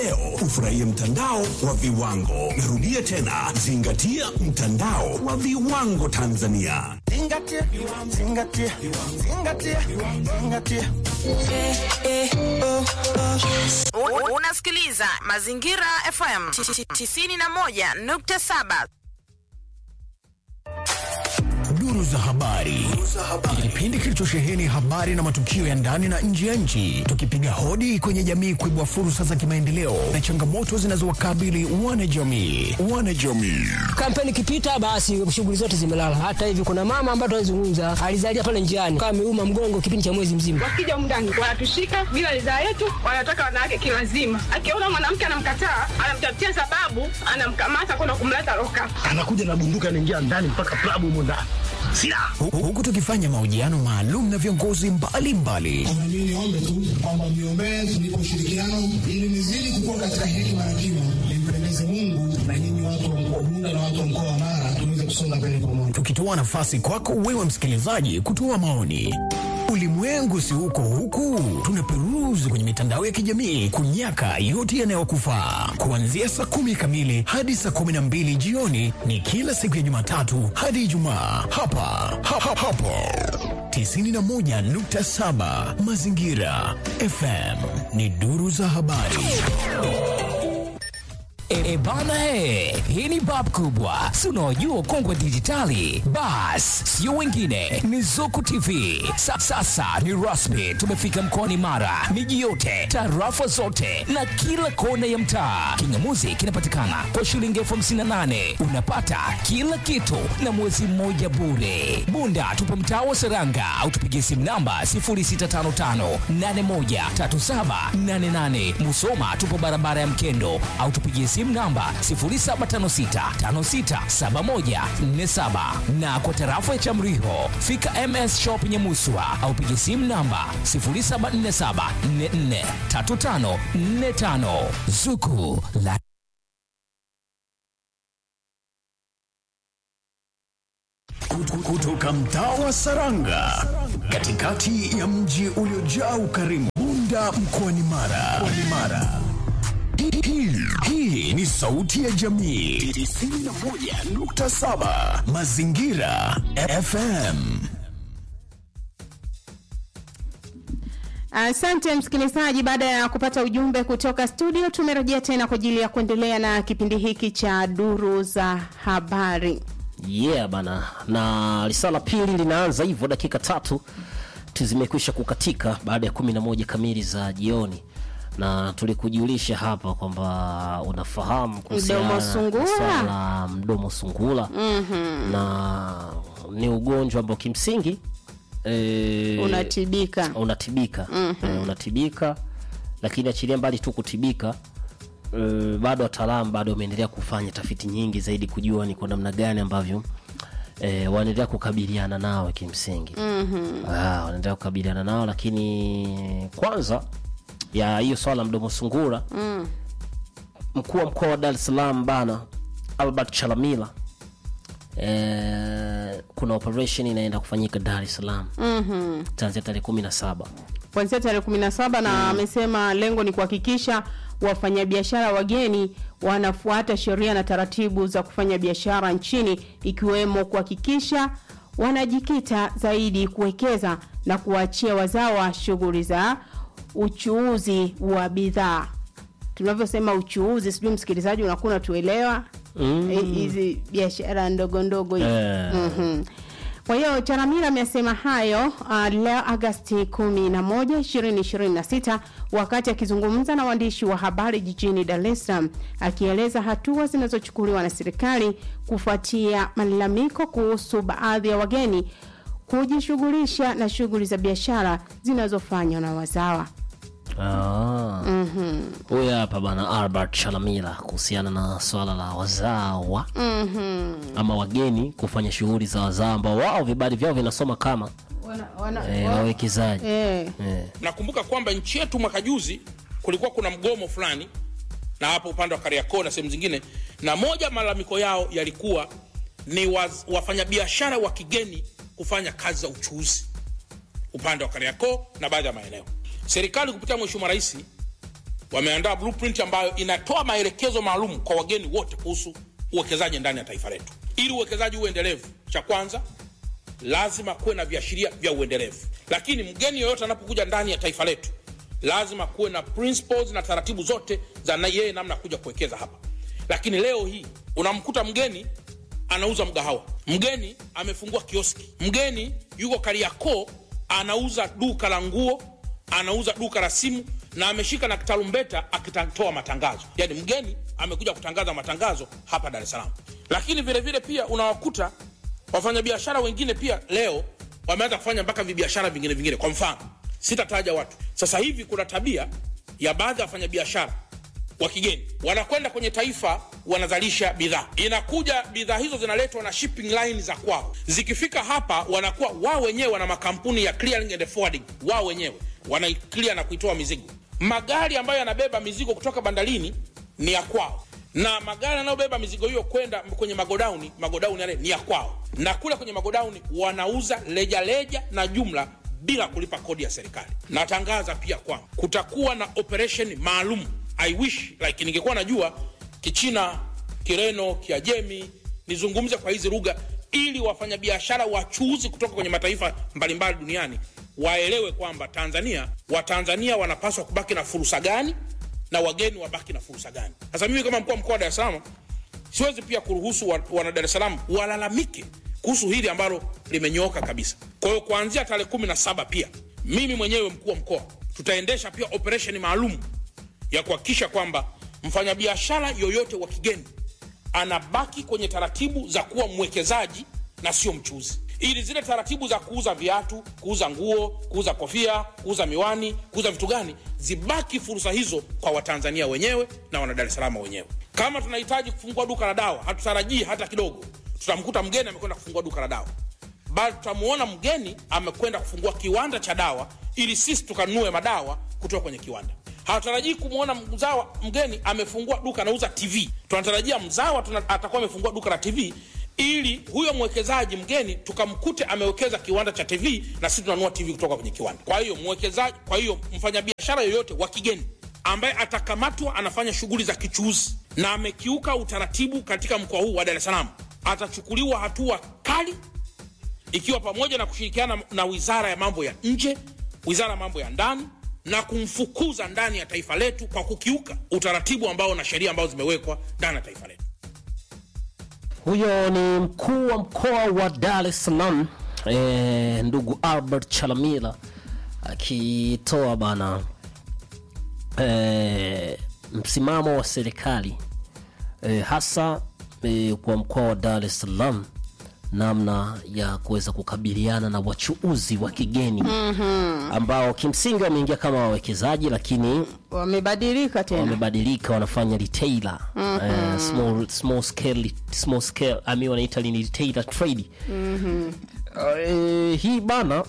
leo ufurahie mtandao wa viwango. Narudia tena, zingatia mtandao wa viwango Tanzania. Zingatia, zingatia, zingatia, zingatia. U- Unasikiliza Mazingira FM 91.7. Duru za habari, kipindi kilichosheheni habari na matukio ya ndani na nje ya nchi, tukipiga hodi kwenye jamii kuibua fursa za kimaendeleo na changamoto zinazowakabili wanajamii. Wanajamii kampeni ikipita basi shughuli zote zimelala. Hata hivi kuna mama ambaye tunazungumza alizalia pale njiani kama ameuma mgongo kipindi cha mwezi mzima. wakija mndani wanatushika bila ridhaa yetu, wanataka wanawake kilazima. Akiona mwanamke anamkataa, anamtafutia sababu, anamkamata kwenda kumleta loka. anakuja na bunduki anaingia ndani mpaka klabu humo ndani silaha Hu- huku tukifanya mahojiano maalum na viongozi mbalimbali Mimi niombe tu kwamba mniombee tunipe ushirikiano ili nizidi kukua katika hekima na kima, nimpendeze Mungu na nyinyi watu wa mkoa wa Bunda na watu wa mkoa wa Mara tuweze kusonga mbele pamoja. tukitoa nafasi kwako wewe msikilizaji kutoa maoni. Ulimwengu si huko huku, tunaperuzi kwenye mitandao ya kijamii kunyaka yote yanayokufaa. Kuanzia saa kumi kamili hadi saa kumi na mbili jioni ni kila siku ya Jumatatu hadi Ijumaa hapa ha, ha, hapo 91.7 Mazingira FM ni duru za habari. E, bana he, hii ni bab kubwa, si unaojua ukongwe dijitali. Bas, sio wengine, ni Zuku TV. Sa, sasa ni rasmi, tumefika mkoani Mara, miji yote, tarafa zote na kila kona ya mtaa. Kingamuzi kinapatikana kwa shilingi elfu hamsini na nane unapata kila kitu na mwezi mmoja bure. Bunda tupo mtaa wa Seranga au tupigie simu namba 0655813788. Musoma tupo barabara ya Mkendo au tupigie simu namba 0756567147 na kwa tarafa ya Chamriho fika MS Shop Nyamuswa au pigie simu namba 0747443545 Zuku la Kutu- kutoka mtaa wa Saranga katikati ya mji uliojaa ukarimu Bunda mkoani Mara. Mkoani Mara. Hii- hii- Hii ni sauti ya jamii 91.7 Mazingira FM. Asante msikilizaji, baada ya kupata ujumbe kutoka studio, tumerejea tena kwa ajili ya kuendelea na kipindi hiki cha duru za habari. yeah bana na risala pili linaanza hivyo dakika tatu tu zimekwisha kukatika baada ya kumi na moja kamili za jioni na tulikujulisha hapa kwamba unafahamu kuhusiana Mdomo na sungura. swala la mdomo sungula Mhm. na ni ugonjwa ambao kimsingi e, Unatibika. unatibika Mhm. e, unatibika lakini achilia mbali tu kutibika e, bado wataalamu bado wameendelea kufanya tafiti nyingi zaidi kujua ni kwa namna gani ambavyo e, wanaendelea kukabiliana nao kimsingi Mhm. Ah, wanaendelea kukabiliana nao lakini kwanza ya hiyo swala la mdomo sungura Mm. mkuu wa mkoa wa dar es salaam bana albert chalamila e, kuna operation inaenda kufanyika dar es salaam Mhm. tanzia tarehe kumi na saba kuanzia tarehe kumi na saba na amesema lengo ni kuhakikisha wafanyabiashara wageni wanafuata sheria na taratibu za kufanya biashara nchini ikiwemo kuhakikisha wanajikita zaidi kuwekeza na kuwaachia wazawa shughuli za uchuuzi wa bidhaa tunavyosema uchuuzi sijui msikilizaji unakuwa unatuelewa Mm. Eh, hizi biashara ndogo ndogo hizi Eh. Mhm. Kwa hiyo Charamira amesema hayo uh, leo Agasti 11, 2026 wakati akizungumza na waandishi wa habari jijini Dar es Salaam akieleza hatua zinazochukuliwa na serikali kufuatia malalamiko kuhusu baadhi ya wageni kujishughulisha na shughuli za biashara zinazofanywa na wazawa. Ah. Mhm. huyu hapa bana albert chalamila kuhusiana na swala la wazawa Mhm. ama wageni kufanya shughuli za wazawa ambao wao vibali vyao vinasoma kama Wana, wana, eh, wa- wawekezaji eh. eh. nakumbuka kwamba nchi yetu mwaka juzi kulikuwa kuna mgomo fulani na hapo upande wa kariakoo na sehemu zingine na moja malalamiko yao yalikuwa ni waz, wafanyabiashara wa kigeni kufanya kazi za uchuuzi upande wa kariakoo na baadhi ya maeneo serikali kupitia mheshimiwa rais wameandaa blueprint ambayo inatoa maelekezo maalum kwa wageni wote kuhusu uwekezaji ndani ya taifa letu. Ili uwekezaji uwe endelevu, cha kwanza lazima kuwe na viashiria vya uendelevu. Lakini mgeni yoyote anapokuja ndani ya taifa letu lazima kuwe na principles na taratibu zote za na yeye namna ya kuja kuwekeza hapa. Lakini leo hii unamkuta mgeni anauza mgahawa, mgeni amefungua kioski, mgeni yuko Kariakoo anauza duka la nguo, anauza duka la simu na ameshika na tarumbeta akitoa matangazo. Yani mgeni amekuja kutangaza matangazo hapa Dar es Salaam. Lakini vile vile pia unawakuta wafanyabiashara wengine pia leo wameanza kufanya mpaka vibiashara vingine vingine. Kwa mfano, sitataja watu. Sasa hivi kuna tabia ya baadhi ya wafanyabiashara wa kigeni wanakwenda kwenye taifa wanazalisha bidhaa, inakuja bidhaa hizo zinaletwa na shipping line za kwao. Zikifika hapa, wanakuwa wao wenyewe wana makampuni ya clearing and forwarding, wao wenyewe wanaiclear na kuitoa mizigo. Magari ambayo yanabeba mizigo kutoka bandarini ni ya kwao, na magari yanayobeba mizigo hiyo kwenda kwenye magodauni, magodauni yale ni ya kwao, na kule kwenye magodauni wanauza lejaleja na jumla bila kulipa kodi ya serikali. Natangaza pia kwamba kutakuwa na operation maalum. I wish like ningekuwa najua Kichina, Kireno, Kiajemi, nizungumze kwa hizi lugha ili wafanyabiashara wachuuzi kutoka kwenye mataifa mbalimbali duniani waelewe kwamba Tanzania, Watanzania wanapaswa kubaki na fursa gani na wageni wabaki na fursa gani. Sasa mimi kama mkuu wa mkoa wa Dar es Salaam siwezi pia kuruhusu wa- wana Dar es Salaam walalamike kuhusu hili ambalo limenyooka kabisa. Kwa hiyo kuanzia tarehe kumi na saba pia mimi mwenyewe mkuu wa mkoa tutaendesha pia operesheni maalum ya kuhakikisha kwamba mfanyabiashara yoyote wa kigeni anabaki kwenye taratibu za kuwa mwekezaji na sio mchuzi, ili zile taratibu za kuuza viatu, kuuza nguo, kuuza kofia, kuuza miwani, kuuza vitu gani zibaki fursa hizo kwa Watanzania wenyewe na wana Dar es Salaam wenyewe. Kama tunahitaji kufungua duka la dawa, hatutarajii hata kidogo tutamkuta mgeni amekwenda kufungua duka la dawa, bali tutamuona mgeni amekwenda kufungua kiwanda cha dawa ili sisi tukanunue madawa kutoka kwenye kiwanda. Hatutarajii kumwona mzawa mgeni amefungua duka anauza TV. Tunatarajia mzawa tuna, atakuwa amefungua duka la TV ili huyo mwekezaji mgeni tukamkute amewekeza kiwanda cha TV na sisi tunanunua TV kutoka kwenye kiwanda. Kwa hiyo mwekezaji, kwa hiyo mfanyabiashara yoyote wa kigeni ambaye atakamatwa anafanya shughuli za kichuuzi na amekiuka utaratibu katika mkoa huu wa Dar es Salaam atachukuliwa hatua kali ikiwa pamoja na kushirikiana na wizara ya mambo ya nje, wizara ya mambo ya ndani na kumfukuza ndani ya taifa letu kwa kukiuka utaratibu ambao na sheria ambazo zimewekwa ndani ya taifa letu. Huyo ni mkuu wa mkoa wa Dar es Salaam eh, ndugu Albert Chalamila akitoa bana eh, msimamo wa serikali eh, hasa eh, kwa mkoa wa Dar es Salaam namna ya kuweza kukabiliana na wachuuzi wa kigeni Mhm. ambao kimsingi wameingia kama wawekezaji lakini wamebadilika tena wamebadilika wanafanya retailer Mhm. eh, small, small scale, small scale ami wanaita ni retailer trade Mhm. Eh, hii bana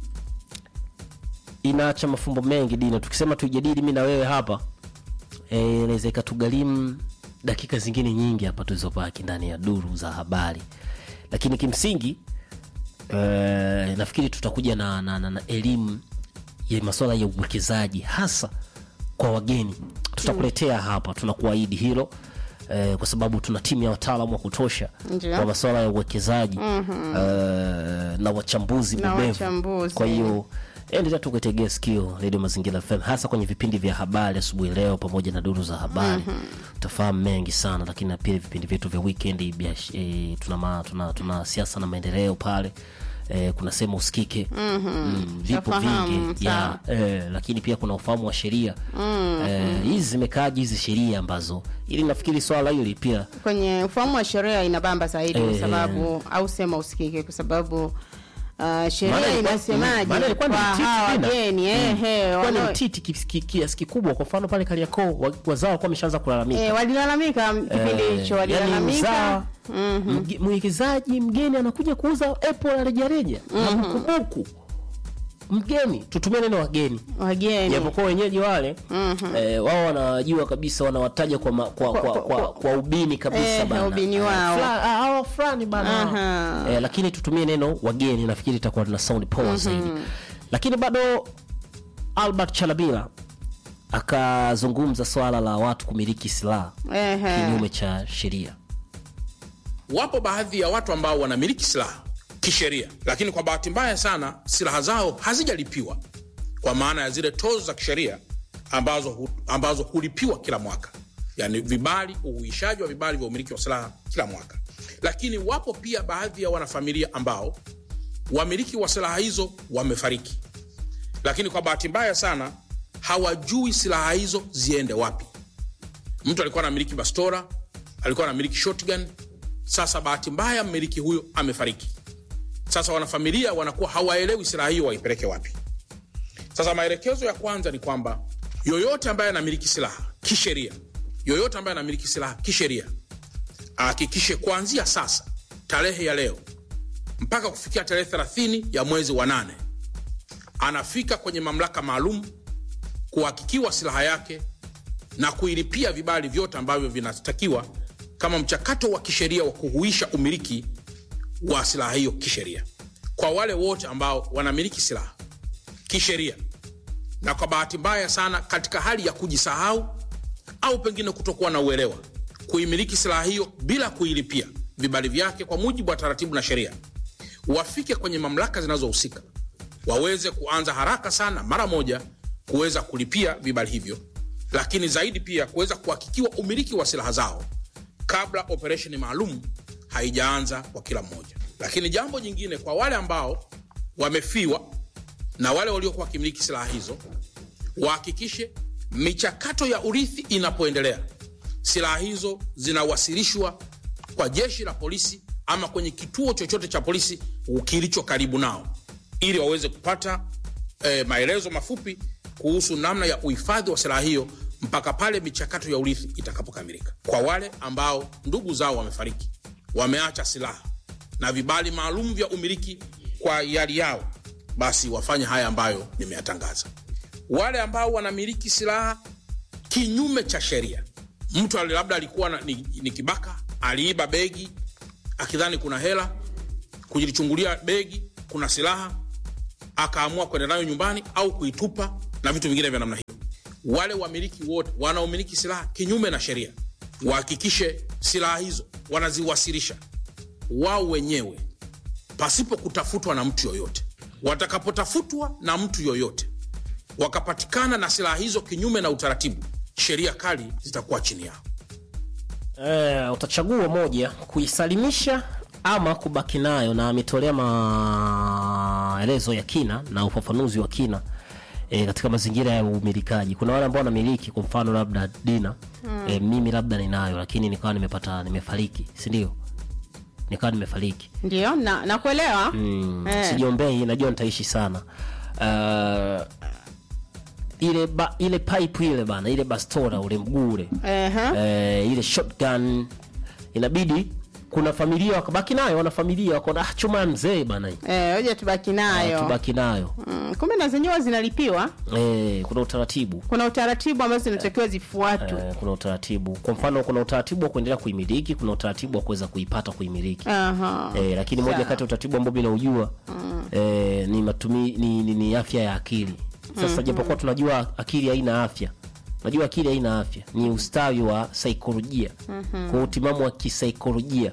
inaacha mafumbo mengi dina tukisema tuijadili mi na wewe hapa eh, inaweza ikatugharimu dakika zingine nyingi hapa tulizobaki ndani ya duru za habari lakini kimsingi eh, nafikiri tutakuja na, na, na, na elimu ya masuala ya uwekezaji hasa kwa wageni tutakuletea hapa tunakuahidi hilo eh, kwa sababu tuna timu ya wataalamu wa kutosha Ndio. kwa masuala ya uwekezaji Mhm. eh, na wachambuzi Na bobevu. wachambuzi. kwa hiyo endelea tu kuitegea sikio redio mazingira fm hasa kwenye vipindi vya habari asubuhi leo pamoja na duru za habari Mhm. utafahamu mengi sana lakini na pia vipindi vyetu vya weekend biash- eh, tuna, ma, tuna, tuna siasa na maendeleo pale eh, kuna sema usikike Mhm. vipo Tafahamu, vingi ya, sawa. eh, lakini pia kuna ufahamu wa sheria Mhm. eh, hizi zimekaaji hizi sheria ambazo ili nafikiri swala hili pia kwenye ufahamu wa sheria inabamba zaidi kwa Eh. sababu au sema usikike kwa sababu uh, Maana sheria ilikuwa- inasemaje maana ilikuwa ni kwa mtiti hawa tena. wageni ehe, Kwa ni wana- mtiti kiasi ki, kiasi kikubwa kwa mfano pale kariakoo wa- wazao walikuwa wameshaanza kulalamika eh, walilalamika kipindi Eh, hicho yani walilalamika mzawa, mge- mwekezaji mgeni anakuja kuuza apple ya rejareja na Mhm. bukubuku mgeni tutumie neno wageni wageni japokuwa wenyeji wale eh, wao wanajua kabisa wanawataja kwa, ma, kwa, kwa, kwa, kwa, ubini kabisa Eh, bana. ubini Eh, wao. fula- ah, hawa fulani bana Aha. eh, lakini tutumie neno wageni nafikiri itakuwa na sound power Mhm. zaidi lakini bado albert chalabila akazungumza swala la watu kumiliki silaha Ehe. kinyume cha sheria wapo baadhi ya watu ambao wanamiliki silaha kisheria lakini kwa bahati mbaya sana silaha zao hazijalipiwa kwa maana ya zile tozo za kisheria ambazo, hu, ambazo hulipiwa kila mwaka yani vibali uhuishaji wa vibali vya umiliki wa silaha kila mwaka lakini wapo pia baadhi ya wanafamilia ambao wamiliki wa silaha hizo wamefariki lakini kwa bahati mbaya sana hawajui silaha hizo ziende wapi mtu alikuwa anamiliki bastora alikuwa anamiliki shotgun sasa bahati mbaya mmiliki huyo amefariki sasa wanafamilia wanakuwa hawaelewi silaha hiyo waipeleke wapi sasa maelekezo ya kwanza ni kwamba yoyote ambaye anamiliki silaha kisheria yoyote ambaye anamiliki silaha kisheria ahakikishe kuanzia sasa tarehe ya leo mpaka kufikia tarehe 30 ya mwezi wa nane anafika kwenye mamlaka maalum kuhakikiwa silaha yake na kuilipia vibali vyote ambavyo vinatakiwa kama mchakato wa kisheria wa kuhuisha umiliki wa silaha hiyo kisheria kwa wale wote ambao wanamiliki silaha kisheria na kwa bahati mbaya sana katika hali ya kujisahau au pengine kutokuwa na uelewa kuimiliki silaha hiyo bila kuilipia vibali vyake kwa mujibu wa taratibu na sheria wafike kwenye mamlaka zinazohusika waweze kuanza haraka sana mara moja kuweza kulipia vibali hivyo lakini zaidi pia kuweza kuhakikiwa umiliki wa silaha zao kabla operesheni maalum haijaanza kwa kila mmoja lakini jambo jingine kwa wale ambao wamefiwa na wale waliokuwa wakimiliki silaha hizo wahakikishe michakato ya urithi inapoendelea silaha hizo zinawasilishwa kwa jeshi la polisi ama kwenye kituo chochote cha polisi kilicho karibu nao ili waweze kupata eh, maelezo mafupi kuhusu namna ya uhifadhi wa silaha hiyo mpaka pale michakato ya urithi itakapokamilika kwa wale ambao ndugu zao wamefariki wameacha silaha na vibali maalum vya umiliki kwa yali yao basi wafanye haya ambayo nimeyatangaza wale ambao wanamiliki silaha kinyume cha sheria mtu ali- labda alikuwa na, ni, ni kibaka aliiba begi akidhani kuna hela kujilichungulia begi kuna silaha akaamua kwenda nayo nyumbani au kuitupa na vitu vingine vya namna hiyo wale wamiliki wote wanaomiliki silaha kinyume na sheria wahakikishe silaha hizo wanaziwasilisha wao wenyewe pasipo kutafutwa na mtu yoyote watakapotafutwa na mtu yoyote wakapatikana na silaha hizo kinyume na utaratibu sheria kali zitakuwa chini yao Eh, utachagua moja kuisalimisha ama kubaki nayo na ametolea maelezo ya kina na ufafanuzi wa kina e, katika mazingira ya umilikaji kuna wale ambao wanamiliki kwa mfano labda dina Mm. e, mimi labda ninayo lakini nikawa nimepata nimefariki sindio nikawa nimefariki ndio na nakuelewa mm, Eh. sijiombei najua nitaishi sana uh, ile ba, ile pipe ile bana ile bastora ule mguu ule Ehe. eh, ile shotgun inabidi kuna familia wakabaki nayo wana familia wakaona ah, chuma ya mzee bana hii. Eh, hoja tubaki nayo Ah, tubaki nayo mm, kumbe na zenyewe zinalipiwa eh, kuna utaratibu kuna utaratibu ambazo zinatakiwa zifuatwe eh, kuna utaratibu kwa mfano kuna utaratibu wa kuendelea kuimiliki kuna utaratibu wa kuweza kuipata kuimiliki Aha. eh, lakini moja Sawa. kati ya utaratibu ambao mimi naujua Mm. eh, ni, matumi, ni, ni, ni afya ya akili sasa Mhm. japokuwa tunajua akili haina afya najua akili haina afya ni ustawi wa saikolojia Mhm. kwa utimamu wa kisaikolojia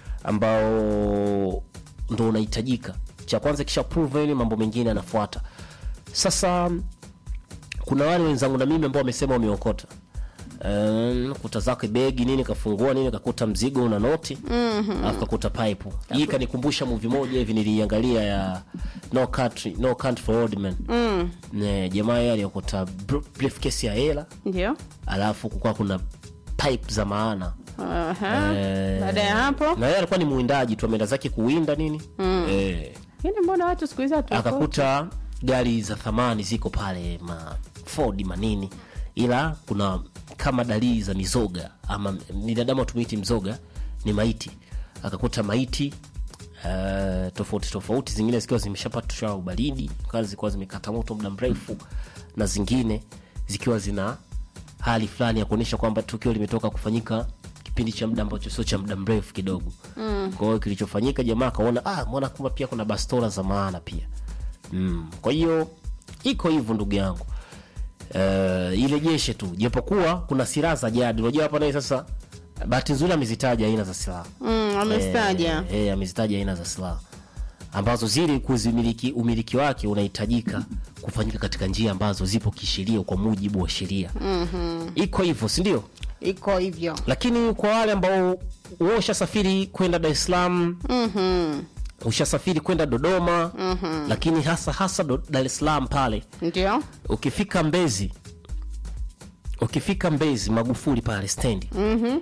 ambao ndo unahitajika cha kwanza kisha prove ile mambo mengine yanafuata sasa kuna wale wenzangu na mimi ambao wamesema wameokota Um, kuta zake begi nini kafungua nini kakuta mzigo una noti Mhm. alafu kakuta pipe hii kanikumbusha movie moja hivi niliangalia ya no country, no country for old men Mm, Ne, jamaa yeye aliokota br- briefcase ya hela ndio alafu kukuwa kuna pipe za maana Aha. Eh, baada ya hapo na yeye alikuwa ni mwindaji tu ameenda zake kuwinda nini Mm. eh, lakini mbona watu siku hizi hatuokoti? akakuta gari za thamani ziko pale ma Ford manini ila kuna kama dalili za mizoga ama binadamu tumiti mzoga ni maiti akakuta maiti uh, tofauti tofauti zingine zikiwa zimeshapatishwa ubaridi kazi zilikuwa zimekata moto muda mrefu na zingine zikiwa zina hali fulani ya kuonyesha kwamba tukio limetoka kufanyika kipindi cha muda ambacho sio cha muda mrefu kidogo Mm. kwa hiyo kilichofanyika jamaa akaona ah, mbona kumbe pia kuna bastola za maana pia mm. kwa hiyo iko hivyo ndugu yangu uh, irejeshe tu japokuwa kuna silaha za jadi unajua hapa naye sasa bahati nzuri amezitaja aina za silaha Mm, amestaja. Eh, eh, amezitaja aina za silaha ambazo zile kuzimiliki umiliki wake unahitajika kufanyika katika njia ambazo zipo kisheria kwa mujibu wa sheria Mhm. iko hivyo si ndio iko hivyo lakini kwa wale ambao wewe ushasafiri kwenda dar es salaam Mhm. ushasafiri kwenda dodoma Mhm. lakini hasa hasa do- dar es salaam pale ndio ukifika mbezi ukifika mbezi magufuli pale stendi Mhm.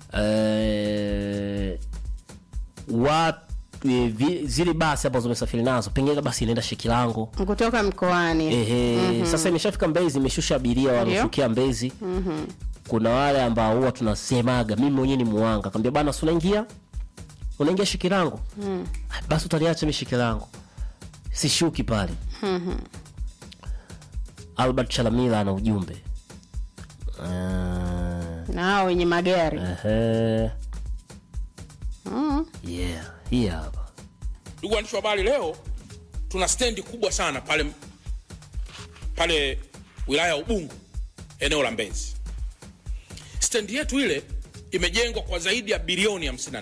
eh, wa e, vi, zile basi ambazo umesafiri nazo pengine basi inaenda shekilango kutoka mkoani Ehe, Mhm. sasa imeshafika mbezi imeshusha abiria wameshukia mbezi Mhm. kuna wale ambao huwa tunasemaga mimi mwenyewe ni muanga kaambia bana si unaingia unaingia shikilango Mm. basi utaliacha mi shikilango sishuki pale Mhm. albert chalamila ana ujumbe uh, na hao wenye magari ehe, Mm. yeah hii hapa ndugu waandishi wa habari leo tuna stendi kubwa sana pale pale wilaya ya ubungu eneo la mbezi stendi yetu ile imejengwa kwa zaidi ya bilioni 54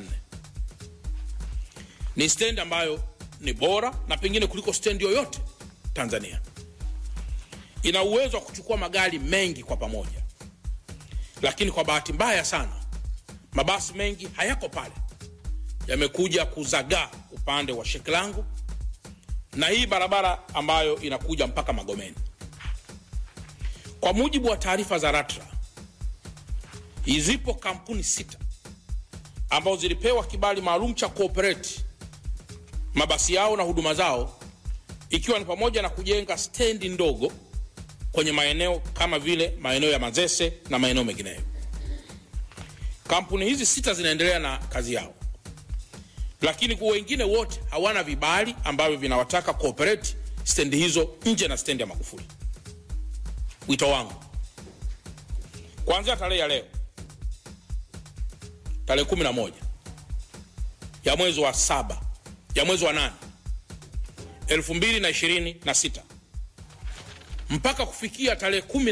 ni stendi ambayo ni bora na pengine kuliko stendi yoyote tanzania ina uwezo wa kuchukua magari mengi kwa pamoja lakini kwa bahati mbaya sana mabasi mengi hayako pale yamekuja kuzagaa upande wa Shekilango na hii barabara ambayo inakuja mpaka Magomeni. Kwa mujibu wa taarifa za LATRA, zipo kampuni sita ambazo zilipewa kibali maalum cha kuoperate mabasi yao na huduma zao, ikiwa ni pamoja na kujenga stendi ndogo kwenye maeneo kama vile maeneo ya Mazese na maeneo mengineyo. Kampuni hizi sita zinaendelea na kazi yao lakini kwa wengine wote hawana vibali ambavyo vinawataka kuoperate stendi hizo nje na stendi ya Magufuli. Wito wangu kuanzia tarehe ya leo, tarehe kumi na moja ya mwezi wa saba ya mwezi wa nane elfu mbili na ishirini na sita mpaka kufikia tarehe kumi